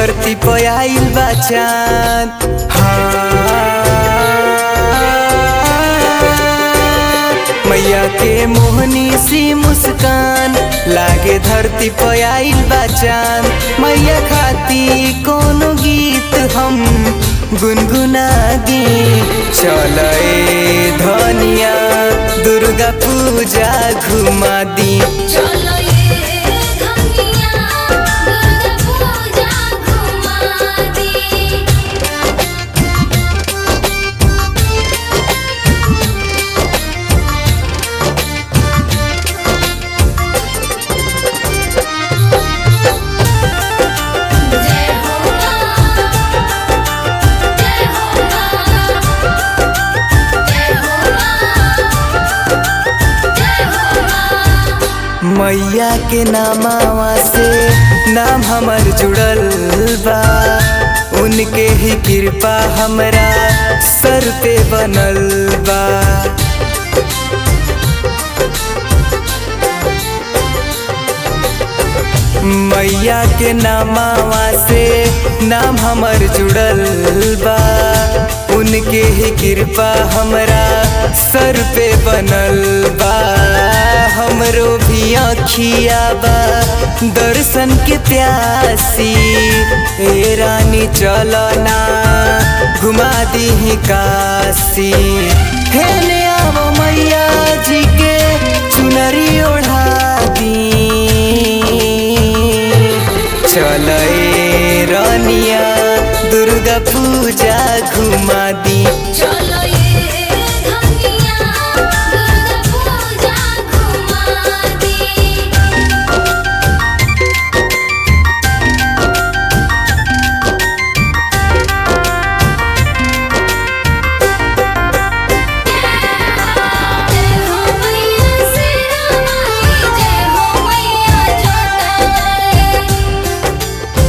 धरती पे आइल बा चांद हाँ मैया के मोहनी सी मुस्कान लागे धरती पे आइल बा चांद मैया खाती कोनो गीत हम गुनगुना दी चल धनिया दुर्गा पूजा घुमा दी चलो ये धनिया दुर्गा पूजा घुमा दी जय हो मां जय हो मां जय हो मां जय हो मां मैया के नामावा से नाम हमर जुड़ल बा उनके ही कृपा हमरा सर पे बनल बा मैया के नामावा से नाम हमर जुड़ल बा उनके ही कृपा हमरा सर पे बनल बा हमरो भी अखिया बा दर्शन के प्यासी ए रानी चलना घुमा दी काशी हेले आवो मैया जी के चुनरी ओढ़ा दी चल रानिया दुर्गा पूजा घुमा दी चलो ये धनिया दुर्गा पूजा घुमा दी जय हो मैया शेरा माई जय हो मैया जोता वाली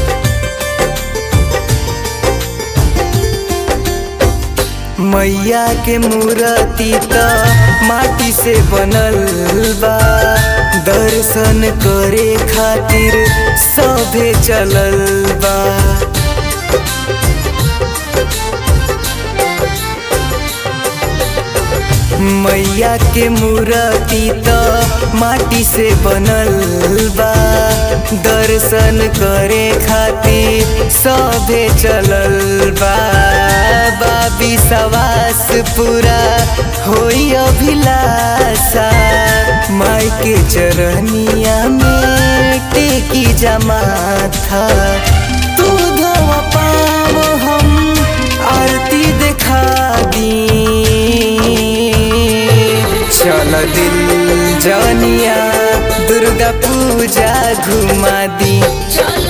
मैया के मूर्ति त माटी से बनल बा दर्शन करे खातिर सभे चलल बा मैया के मूर्ति त माटी से बनल बा दर्शन करे खातिर सभे चलल बा बाबी सवास पूरा होई अभिलाषा माई के चरनिया में टेकी जमा था तू धोवा पाव हम आरती दिखा दी चल दिल जनिया दुर्गा पूजा घुमा दी चलो